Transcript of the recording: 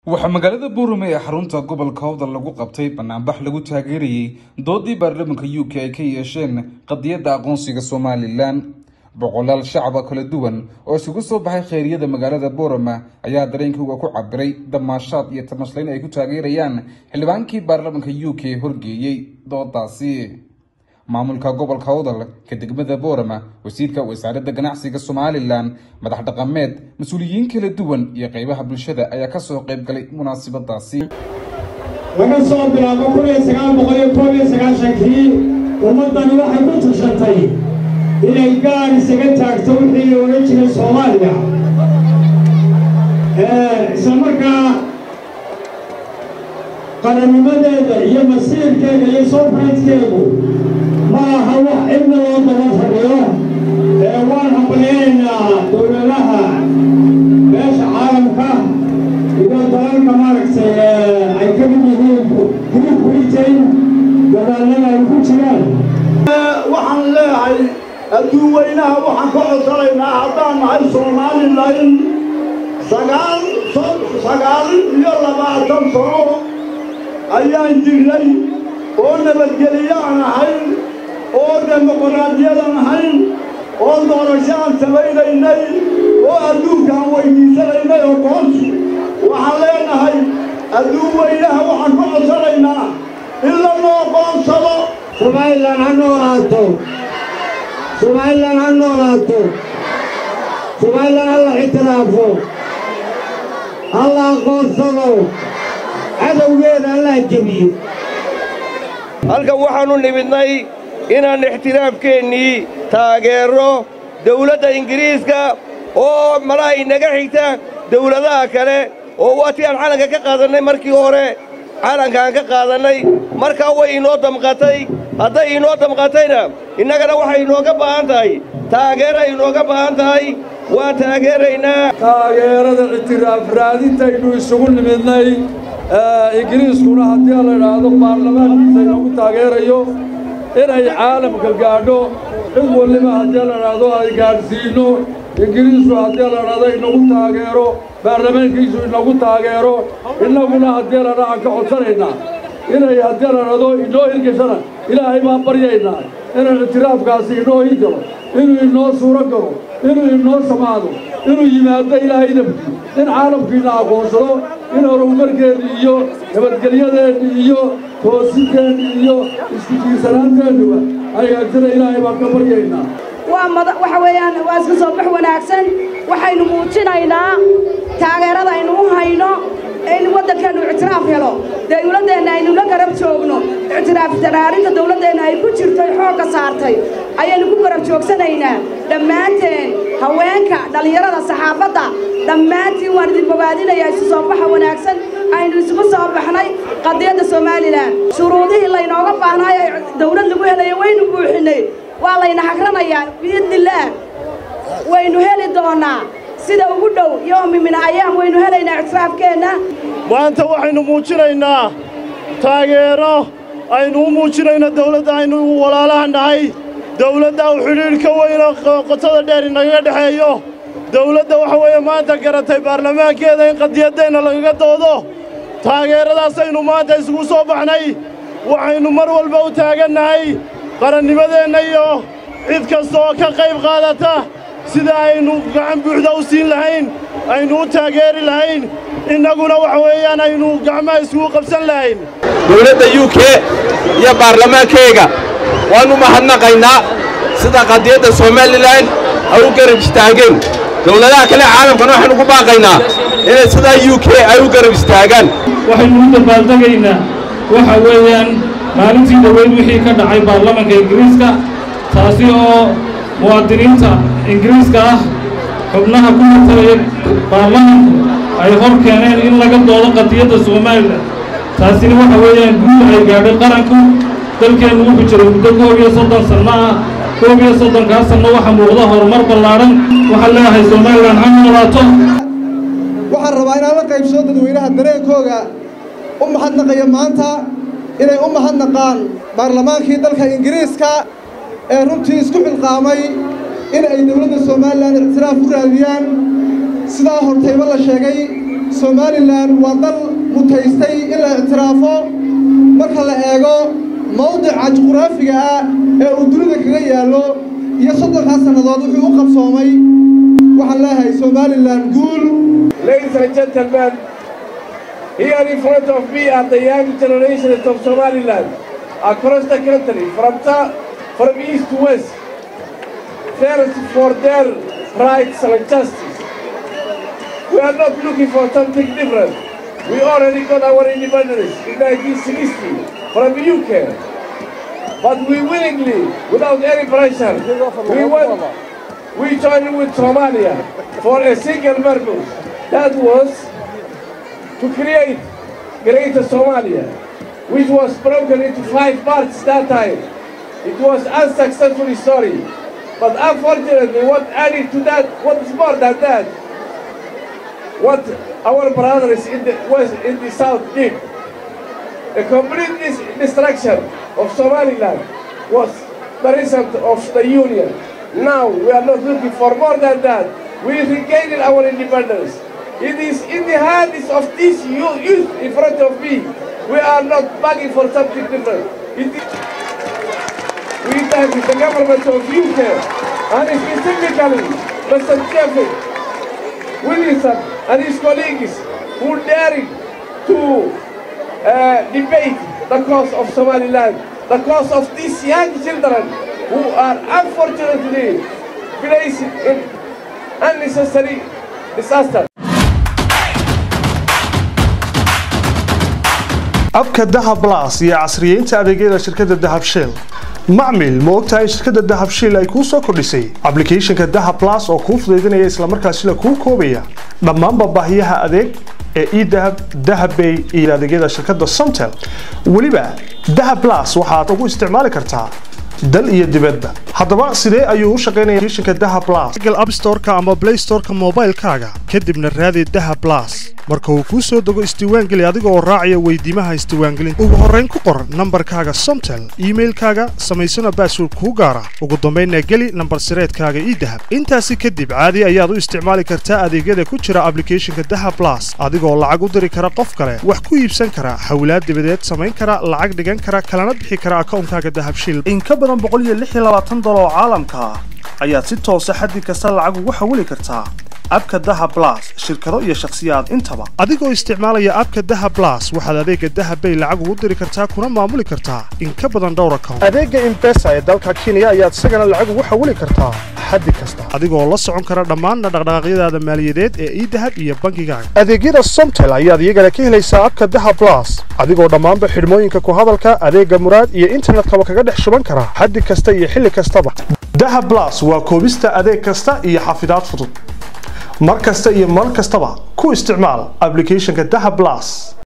waxaa magaalada boorame ee xarunta gobolka howdal lagu qabtay banaanbax lagu taageerayey doodii baarlamaanka u k ay ka yeesheen qadiyadda aqoonsiga somalilan boqolaal shacaba kala duwan oo isugu soo baxay khayriyada magaalada boorama ayaa dareenkooga ku cabiray damaashaad iyo tamashlayn ay ku taageerayaan xildhibaankii baarlamaanka u k horgeeyey doodaasi maamulka gobolka howdal ka degmada boorama wasiirka wasaaradda ganacsiga somalilan madax dhaqameed mas-uuliyiin kala duwan iyo qeybaha bulshada ayaa kasoo qayb galay munaasabadaasi laga soo bilaabo kun iyo sagaal boqol iyo koob iyo sagaashankii ummaddani waxay ku tashatay inay gaar isaga taagto wixii la odhan jiray soomaaliya isla markaa qarannimadeeda iyo masiirkeeda iyo soofraydkeedu ma aha wax cidna loo daba fadhiyo ee waan hambaliyaynaynaa dowladaha beesha caalamka iyo dalalka maaragtay ay ka mid yihiin greek britain dadaalada ay ku jiraan waxaan leeyahay adduun weynaha waxaan ka codsanaynaa haddaan nahay somalilan sagaal sagaal iyo labaatan sano ayaan jirnay oo nabadgelyo aan ahayn oo dimuqraadiyadan ahayn oo doorasho aan samaynaynay oo adduunka aan weydiisanaynay oo qoonsi waxaan leenahay adduun weynaha waxaan ka codsanaynaa in lanoo qoonsado somalilan ha noolaato somalilan ha noolaato somalilan ha la ictiraafo ha la aqoonsado cadowgeeda ha la jebiyo halkan waxaannu nimidnay inaan ixtiraafkeennii taageerro dawladda ingiriiska oo malaha inaga xigta dawladaha kale oo waatii aan calanka ka qaadannay markii hore calankaan ka qaadannay markaa way inoo damqatay hadday inoo damqatayna innagana waxay inooga baahan tahay taageeray inooga baahan tahay waan taageeraynaa taageerada ictiraaf raadintaynu isugu nimidnay ingiriiskuna haddii la idhaahdo baarlamaankiisa inagu taageerayo inay caalamka gaadho cid waliba haddii la idhaahdo ay gaadhsiinno ingiriisku haddii la idhaahdo inagu taageero baarlamaankiisu inagu taageero innaguna haddii la dhaaan ka codsanaynaa inay haddii la idhaahdo inoo hirgashana ilaahay baan baryaynaa inay ictiraafkaasi inoo hirgalo inuu inoo suuro galo inuu inoo samaado inuu yimaado ilaahay dabki in caalamkiina aqoonsado in horumarkeenni iyo nabadgelyadeenni iyo toosideenni iyo isku tiirsanaanteennuba hagaagtana ilaahay baan ka baryaynaa waxa weeyaan waa iska soo bax wanaagsan waxaynu muujinaynaa taageerada aynu u hayno in waddankeennu ictiraaf helo dawladdeenna aynu la garab joogno ictiraaf daraarinta dawladdeenna ay ku jirto xoogga saartay ayaynu ku garab joogsanaynaa dhammaanteen haweenka dhallinyarada saxaafadda dhammaantiin waan idin bogaadinayaa isu soo baxa wanaagsan aynu isugu soo baxnay qadiyadda somalilan shuruudihii laynooga baahnaayo dawlad lagu helayo waynu buuxinnay waa layna hagranayaa biidnillaah waynu heli doonnaa sida ugu dhow yoomi min ayaam waynu helaynaa ictiraafkeenna maanta waxaynu muujinaynaa taageero aynu u muujinayno dawladda aynu walaalaha nahay dawladda u xidhiidh ka weyno qotada dheer inagaga dhexeeyo dawladda waxa weeye maanta garatay baarlamaankeeda in qadiyaddeenna lagaga doodo taageeradaasaynu maanta isugu soo baxnay waxaynu mar walba u taagannahay qarannimadeenna iyo cid kasta oo ka qayb qaadata sida aynu gacan buuxda u siin lahayn aynu u taageeri lahayn innaguna waxa weeyaan aynu gacmaha isugu qabsan lahayn dawladda u k iyo baarlamaankeyga waannu mahadnaqaynaa sida qadiyadda somalilan ay u garab istaageen dawladaha kale caalamkana waxaynu ku baaqaynaa inay sidaa u k ay u garab istaagaan waxaynu u dabaaldegaynaa waxa weeyaan maalintii dhoweyd wixii ka dhacay baarlamanka ingiriiska taasi oo muwaadiniinta ingiriiska ah xubnaha ku matalaya baarlamanku ay hor keeneen in laga doodo qadiyadda somalilan taasina waxa weeyaan guud ay gaadhay qaranku dalkeennu wuxuu jiray muddo koob iyo soddon sanno ah koob iyo soddonkaas sanno waxa muuqda horumar ballaadhan waxaan leeyahay somalilan ha noolaato waxaan rabaa inaan la qaybsado dadweynaha dareenkooga u mahadnaqaya maanta inay u mahadnaqaan baarlamaankii dalka ingiriiska ee runtii isku xilqaamay in ay dowladda somalilan ictiraaf u raadiyaan sidaa hortayba la sheegay somalilan waa dal mutaystay in la ictiraafo marka la eego mawdica juqraafiga ah ee uu dunida kaga yaallo iyo soddonkaa sannadood wuxuu u qabsoomay waxaan leeyahay somalilan guul Ladies and gentlemen, here in front of me are the young generations of Somaliland across the country, from, ta- from east to west, thirst for their rights and justice. We are not looking for something different. We already got our independence in 1960 from the UK. But we willingly, without any pressure, we went, we joined with Somalia for a single purpose. That was to create Greater Somalia, which was broken into five parts that time. It was unsuccessful story. But unfortunately, what added to that, what is more than that, what our brothers in the west, in the south did, the complete dis- destruction of Somaliland was the result of the union. Now we are not looking for more than that. We regained our independence. It is in the hands of this you- youth in front of me. We are not begging for something different. It is we thank the government of UK and specifically Mr. Jeffrey Williamson and his colleagues who daring to uh, debate the cause of Somaliland, the cause of these young children who are unfortunately placed in unnecessary disaster. abka dahab blas iyo casriyeynta adeegyada shirkadda dahab shell macmil ma ogtahay in shirkadda dahab shell ay kuu soo kordhisay ablicathonka dahab blas oo kuu fudaydinaya islamarkaasina kuu koobaya dhammaanba baahiyaha adeeg ee edahab dahabbay iyo adeegyada shirkadda somtel weliba dahab blas waxaad ugu isticmaali kartaa dal iyo dibadba haddaba sidee ayuu u shaqaynaya applicationka dahab blas google app store-ka ama play store-ka moobaylkaaga kadibna raadi dahab blas marka uu kuu soo dego isdiiwaangeli adiga oo raacaya weydiimaha isdiiwaangelinta ugu horrayn ku qor nambarkaaga somtel iimailkaaga samaysana baasword kuu gaara ugu dambaynna geli nambar sireedkaaga idahab intaasi kadib caadi ayaad u isticmaali kartaa adeegyada ku jira ablicathonka dahab blas adigoo lacag u diri kara qof kale wax ku iibsan kara hawlaad dibadeed samayn kara lacag dhigan kara kalana bixi kara akawnkaaga dahab shil in ka badan dolar oo caalamka ah ayaad si toosa xaddi kasta lacag ugu xawili kartaa abka daha blas shirkado iyo shakhsiyaad intaba adigoo isticmaalaya abka daha blas waxaad adeega dahabbay lacag ugu diri kartaa kuna maamuli kartaa in ka badan dhowr account adeega imbesa ee dalka kenya ayaad isagana lacag ugu xawili kartaa xaddi kasta adigoo la socon kara dhammaan dhaqdhaqaaqyadaada maaliyadeed ee idahab iyo bangigaaga adeegyada somtel ayaad iyagana ka helaysaa abka daha blas adigoo dhammaanba xidhmooyinka ku hadalka adeega muraad iyo internetkaba kaga dhex shuban kara xaddi kasta iyo xilli kastaba daha blas waa koobista adeeg kasta iyo xafidaad fudud mar kasta iyo mar kastaba ku isticmaal ablicathonka daha blas